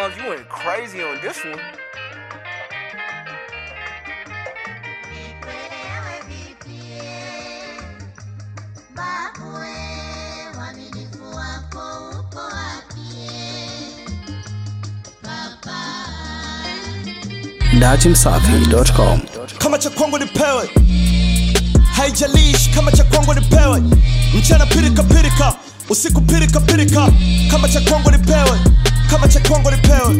Mars, you went crazy on this one. datimsafi.com kama cha kwangu nipewe haijalishi kama cha kwangu nipewe mchana pirika pirika usiku pirika pirika kama cha kwangu nipewe kama cha kwangu nipewe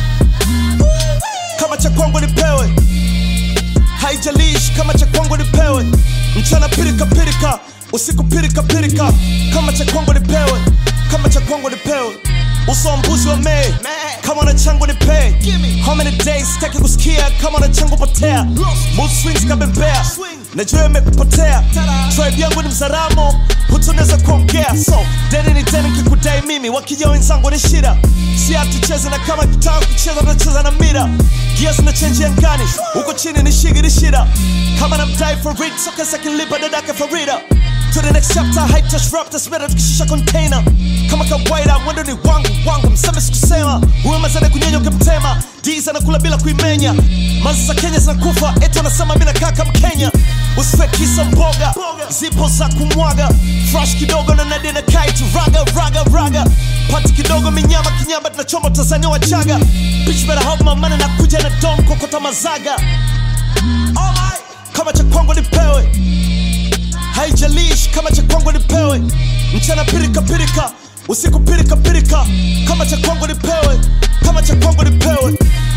kama cha kwangu nipewe haijalishi kama cha kwangu nipewe mchana pirika pirika usiku pirika pirika kama cha kwangu nipewe kama cha kwangu nipewe uso wa mbuzi wa mei kama na changu ni pay how many days sitaki kusikia kama na changu potea mood swings kabembea najua imekupotea tribe yangu ni mzaramo hutunaweza kuongea so deni ni deni kikudai mimi wakija wenzangu ni shida si hatucheze na kama kitaka kucheza tunacheza na mira gia zina chenji angani huko chini ni shigi ni shida kama na mdai for read soka sakilipa dadake farida to the next chapter hype touch rap that's better tukishusha container kama kawaida mwendo ni wangu wangu mseme sikusema huyo mazane kunyenyo ukimtema ds anakula bila kuimenya mazi za kenya zinakufa eti anasema mi nakaa kama kenya usifekisa mboga zipo za kumwaga fresh kidogo na nadia na kaitu raga raga raga pati kidogo minyama kinyamba tunachoma tanzania wachaga bitch better help my money na kuja na dom kokota mazaga oh my. kama cha kwangu nipewe haijalishi kama cha kwangu nipewe mchana pirika pirika usiku pirika pirika kama cha kwangu nipewe kama cha kwangu nipewe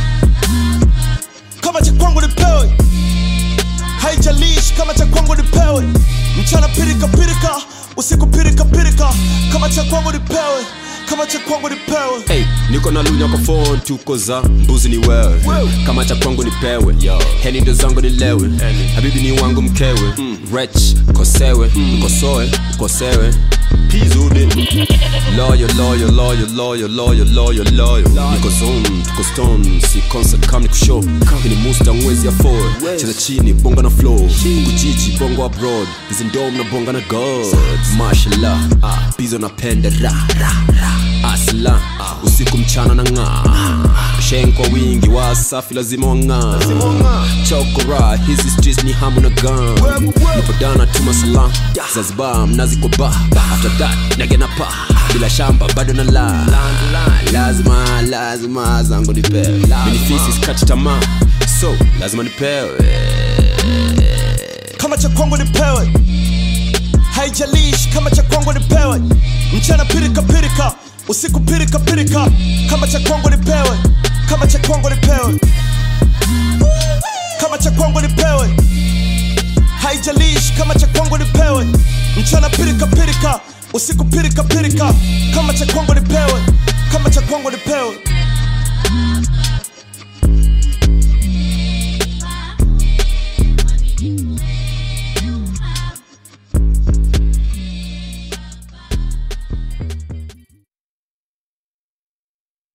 kama cha kwangu nipewe haijalishi kama cha kwangu nipewe mchana pirika pirika usiku pirika pirika kama cha kwangu nipewe kama cha kwangu nipewe Hey, niko na lunya kwa phone tuko za mbuzi ni wewe kama cha kwangu nipewe heni ndo zangu nilewe habibi ni wangu mkewe rech kosewe mkosoe mkosewe pizudi loyo loyo loyo loyo loyo loyo loyo niko zone tuko stone si concert kam nikushow hini musta mwezi ya four cheza chini bonga na flow kujiji bongo abroad hizi ndom na bonga na god mashallah bizo napenda ra ra ra asla usiku mchana na ng'aa shen kwa wingi wasafi lazima wang'aa chokora hizi streets ni hamu na gan nipodana tuma salam zanzibar mnazi kwa ba after that nagena pa bila shamba bado na la lazima lazima zangu nipewe minifisi skati tamaa so lazima nipewe kama cha kwangu nipewe haijalishi kama cha kwangu nipewe mchana pirika pirika usiku pirika pirika kama cha kwangu nipewe kama cha kwangu nipewe kama cha kwangu nipewe haijalishi kama cha kwangu nipewe mchana pirika pirika usiku pirika pirika kama cha kwangu nipewe